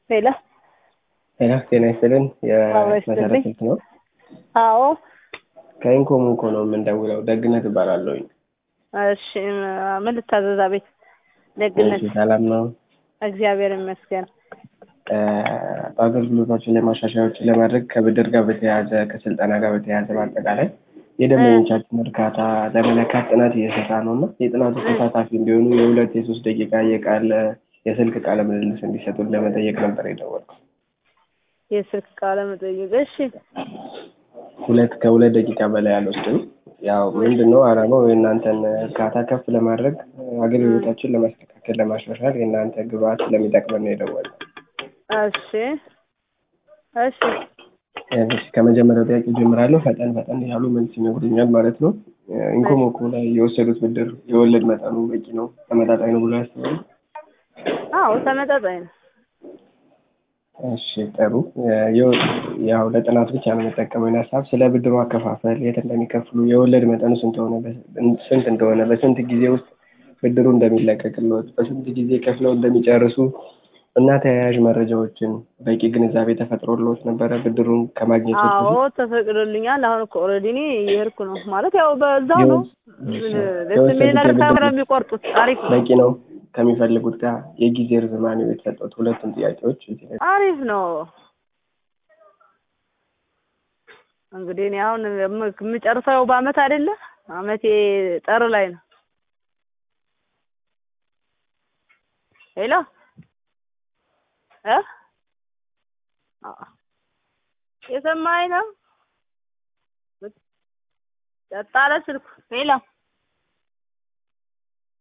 ሄሎ ሄሎ ጤና ይስጥልን። አዎ የመሰረት ይስጥልኝ። ስልክ ነው። አዎ ከኢንኮም እኮ ነው የምንደውለው። ደግነት እባላለሁኝ። እሺ ምን ልታዘዝ? ቤት ደግነት እሺ፣ ሰላም ነው። እግዚአብሔር ይመስገን። እ፣ በአገልግሎታችን ላይ ማሻሻያዎችን ለማድረግ ከብድር ጋር በተያያዘ ከስልጠና ጋር በተያያዘ በአጠቃላይ የደንበኞቻችን እርካታ ለመለካት ጥናት እየሰራ ነው እና የጥናቱ ተሳታፊ እንዲሆኑ የሁለት የሶስት ደቂቃ የቃል የስልክ ቃለ ምልልስ እንዲሰጡን ለመጠየቅ ነበር የደወልኩት። የስልክ ቃለ መጠይቅ። እሺ ሁለት ከሁለት ደቂቃ በላይ አልወስድም። ያው ምንድን ነው ዓላማው የእናንተን እርካታ ከፍ ለማድረግ አገልግሎታችን ለማስተካከል ለማሻሻል የእናንተ ግብአት ስለሚጠቅመን ነው የደወልነው። እሺ እሺ እሺ ከመጀመሪያው ጥያቄ ጀምራለሁ። ፈጠን ፈጠን ያሉ መልስ ይነግሩኛል ማለት ነው። ኢንኮሞኮ ላይ የወሰዱት ብድር የወለድ መጠኑ በቂ ነው ተመጣጣኝ ነው ብሎ ያስባሉ? አዎ ተመጣጣኝ ነው። እሺ ጥሩ። የው- ያው ለጥናት ብቻ ነው የምጠቀመው ይህን ሀሳብ። ስለ ብድሩ አከፋፈል የት እንደሚከፍሉ፣ የወለድ መጠኑ ስንት ሆነ፣ ስንት እንደሆነ፣ በስንት ጊዜ ውስጥ ብድሩ እንደሚለቀቅልዎት፣ በስንት ጊዜ ከፍለው እንደሚጨርሱ እና ተያያዥ መረጃዎችን በቂ ግንዛቤ ተፈጥሮልዎት ነበረ ብድሩን ከማግኘት አዎ ተፈቅዶልኛል። አሁን እኮ ኦልሬዲ እኔ እየሄድኩ ነው ማለት ያው በዛው ነው። ምን ደስ የሚል ነገር ከሆነ የሚቆርጡት አሪፍ ነው። በቂ ነው ከሚፈልጉት ጋር የጊዜ ርዝማኔው የተሰጡት ሁለቱም ጥያቄዎች እዚህ ላይ አሪፍ ነው። እንግዲህ እኔ አሁን የም- የምጨርሰው በአመት አይደለ? አመቴ ጥር ላይ ነው። ሄሎ እ አ- የሰማኸኝ ነው? ጸጥ አለ ስልኩ። ሄሎ